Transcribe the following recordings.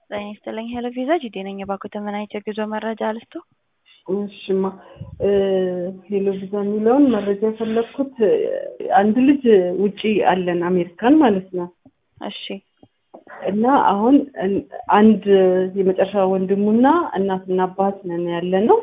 ጤና ይስጥልኝ ሄሎ ቪዛ ጂዴ ነኝ። እባክዎትን ምን አይነት የጉዞ መረጃ ልስጡ? እሺማ ሄሎ ቪዛ የሚለውን መረጃ የፈለግኩት አንድ ልጅ ውጪ አለን አሜሪካን ማለት ነው። እሺ እና አሁን አንድ የመጨረሻ ወንድሙና እናትና አባት ነን ያለ ነው።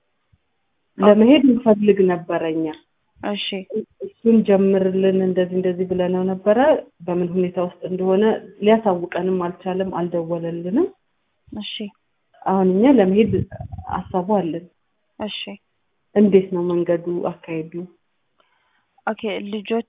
ለመሄድ እንፈልግ ነበረ እኛ እሺ እሱን ጀምርልን እንደዚህ እንደዚህ ብለነው ነበረ። በምን ሁኔታ ውስጥ እንደሆነ ሊያሳውቀንም አልቻለም፣ አልደወለልንም። እሺ አሁን እኛ ለመሄድ ሀሳቡ አለን። እሺ እንዴት ነው መንገዱ አካሄዱ? ኦኬ ልጆት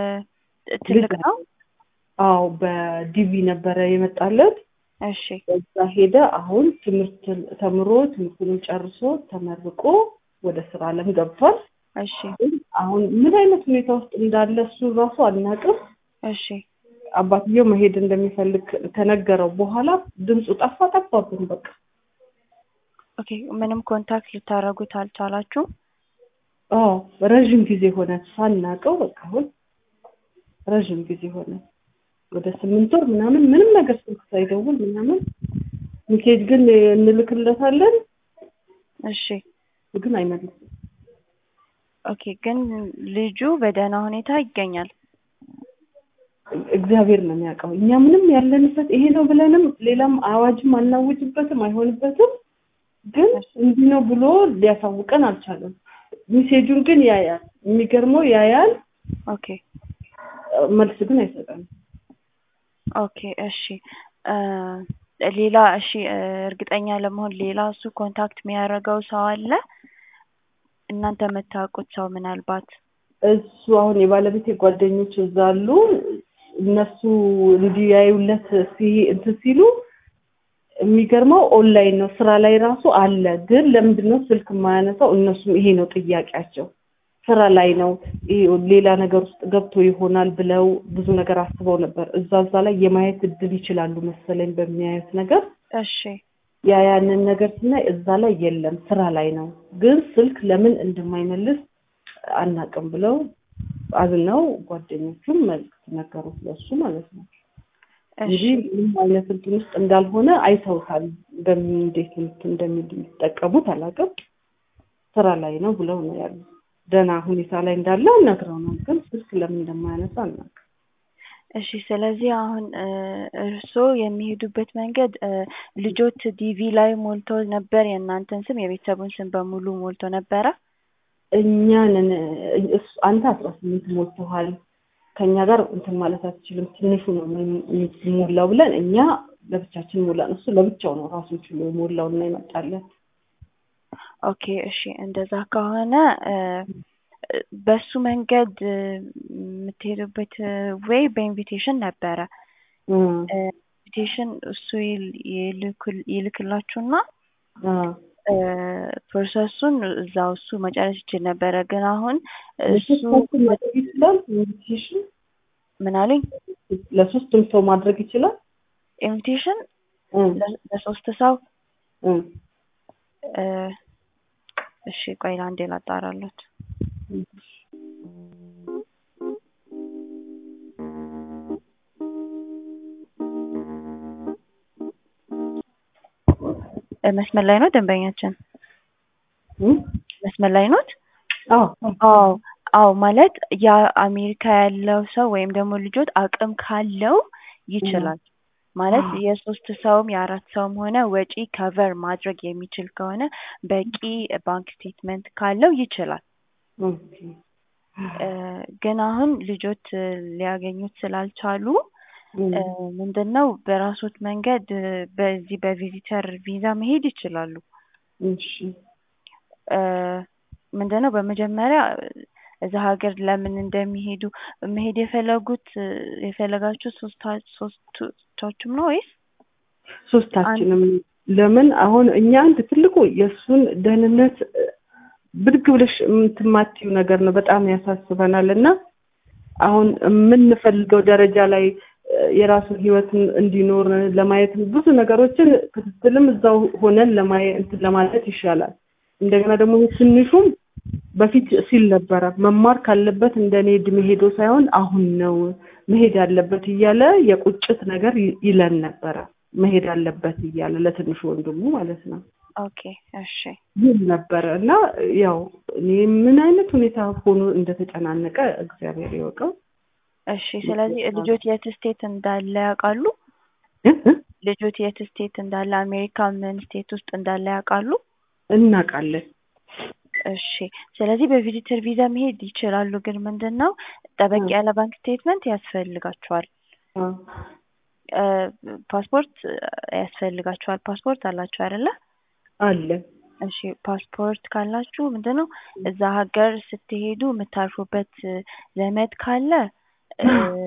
ትልቅ ነው? አዎ በዲቪ ነበረ የመጣለት። እሺ እዛ ሄደ። አሁን ትምህርት ተምሮ ትምህርቱንም ጨርሶ ተመርቆ ወደ ስራ አለም ገብቷል። እሺ አሁን ምን አይነት ሁኔታ ውስጥ እንዳለ እሱ ራሱ አናውቅም። እሺ አባትየው መሄድ እንደሚፈልግ ከነገረው በኋላ ድምፁ ጠፋ ጠፋብን። በቃ ኦኬ ምንም ኮንታክት ልታደርጉት አልቻላችሁም? አዎ ረዥም ጊዜ ሆነ ሳናውቀው። በቃ አሁን ረዥም ጊዜ ሆነ ወደ ስምንት ወር ምናምን ምንም ነገር ስልክ ሳይደውል ምናምን ሚሴጅ ግን እንልክለታለን እሺ ግን አይመልስም። ኦኬ ግን ልጁ በደህና ሁኔታ ይገኛል። እግዚአብሔር ነው የሚያውቀው። እኛ ምንም ያለንበት ይሄ ነው ብለንም ሌላም አዋጅም አናውጅበትም አይሆንበትም። ግን እንዲህ ነው ብሎ ሊያሳውቀን አልቻለም። ሚሴጁን ግን ያያል። የሚገርመው ያያል፣ ኦኬ መልስ ግን አይሰጠንም። ኦኬ እሺ ሌላ እሺ እርግጠኛ ለመሆን ሌላ እሱ ኮንታክት የሚያደርገው ሰው አለ? እናንተ የምታውቁት ሰው ምናልባት እሱ አሁን የባለቤቴ ጓደኞች እዛ አሉ። እነሱ እንዲያዩለት እንትን ሲሉ የሚገርመው ኦንላይን ነው ስራ ላይ ራሱ አለ። ግን ለምንድን ነው ስልክ የማያነሳው? እነሱም ይሄ ነው ጥያቄያቸው። ስራ ላይ ነው ሌላ ነገር ውስጥ ገብቶ ይሆናል ብለው ብዙ ነገር አስበው ነበር። እዛ እዛ ላይ የማየት እድል ይችላሉ መሰለኝ በሚያዩት ነገር እሺ ያ ያንን ነገር ስናይ እዛ ላይ የለም ስራ ላይ ነው። ግን ስልክ ለምን እንደማይመልስ አናቅም ብለው አዝነው ጓደኞቹም መልዕክት ነገሩት ለሱ ማለት ነው እንጂ ምንም አይነት እንትን ውስጥ እንዳልሆነ አይተውታል። በምን እንዴት እንደሚጠቀሙት አላውቅም። ስራ ላይ ነው ብለው ነው ያሉት። ደህና ሁኔታ ላይ እንዳለ ነግረውናል። ግን ስልክ ለምን እንደማያነሳ አናውቅም። እሺ ስለዚህ አሁን እርስዎ የሚሄዱበት መንገድ ልጆት ዲቪ ላይ ሞልቶ ነበር። የእናንተን ስም የቤተሰቡን ስም በሙሉ ሞልቶ ነበረ። እኛንን አንተ አስራ ስምንት ሞልተዋል ከእኛ ጋር እንትን ማለት አትችልም፣ ትንሹ ነው ሞላው ብለን እኛ ለብቻችን ሞላን። እሱ ለብቻው ነው ራሱን ችሎ የሞላው እና ይመጣለን። ኦኬ እሺ እንደዛ ከሆነ በሱ መንገድ የምትሄዱበት ወይ በኢንቪቴሽን ነበረ። ኢንቪቴሽን እሱ ይልክላችሁና ፕሮሰሱን እዛው እሱ መጨረስ ይችል ነበረ። ግን አሁን እሱ ማድረግ ይችላል። ኢንቪቴሽን ምን አሉኝ? ለሶስቱም ሰው ማድረግ ይችላል። ኢንቪቴሽን ለሶስት ሰው እሺ ቆይ አንዴ ላጣራሎት። መስመር ላይ ነው ደንበኛችን? መስመር ላይ ኖት? አዎ አዎ። ማለት ያ አሜሪካ ያለው ሰው ወይም ደግሞ ልጆት አቅም ካለው ይችላል ማለት የሶስት ሰውም የአራት ሰውም ሆነ ወጪ ከቨር ማድረግ የሚችል ከሆነ በቂ ባንክ ስቴትመንት ካለው ይችላል። ግን አሁን ልጆት ሊያገኙት ስላልቻሉ ምንድን ነው በራሶት መንገድ በዚህ በቪዚተር ቪዛ መሄድ ይችላሉ። ምንድን ነው በመጀመሪያ እዛ ሀገር ለምን እንደሚሄዱ መሄድ የፈለጉት የፈለጋችሁ ሶስታችሁም ነው ወይስ ሶስታችንም? ለምን አሁን እኛ አንድ ትልቁ የእሱን ደህንነት ብድግ ብለሽ የምትማትዩ ነገር ነው፣ በጣም ያሳስበናል። እና አሁን የምንፈልገው ደረጃ ላይ የራሱን ህይወት እንዲኖር ለማየት ብዙ ነገሮችን ክትትልም እዛው ሆነን ለማየት ለማለት ይሻላል። እንደገና ደግሞ ትንሹም በፊት ሲል ነበረ መማር ካለበት እንደኔ እድሜ ሄዶ ሳይሆን አሁን ነው መሄድ ያለበት እያለ የቁጭት ነገር ይለን ነበረ። መሄድ አለበት እያለ ለትንሹ ወንድሙ ማለት ነው ኦኬ እሺ ይል ነበረ እና ያው እኔ ምን አይነት ሁኔታ ሆኖ እንደተጨናነቀ እግዚአብሔር ይወቀው። እሺ ስለዚህ ልጆት የት ስቴት እንዳለ ያውቃሉ? ልጆት የት ስቴት እንዳለ አሜሪካ ምን ስቴት ውስጥ እንዳለ ያውቃሉ? እናውቃለን። እሺ ስለዚህ በቪዚተር ቪዛ መሄድ ይችላሉ። ግን ምንድን ነው ጠበቅ ያለ ባንክ ስቴትመንት ያስፈልጋቸዋል። እ ፓስፖርት ያስፈልጋቸዋል። ፓስፖርት አላቸው አይደለ? አለ እሺ ፓስፖርት ካላችሁ ምንድን ነው እዛ ሀገር ስትሄዱ የምታርፉበት ዘመድ ካለ እ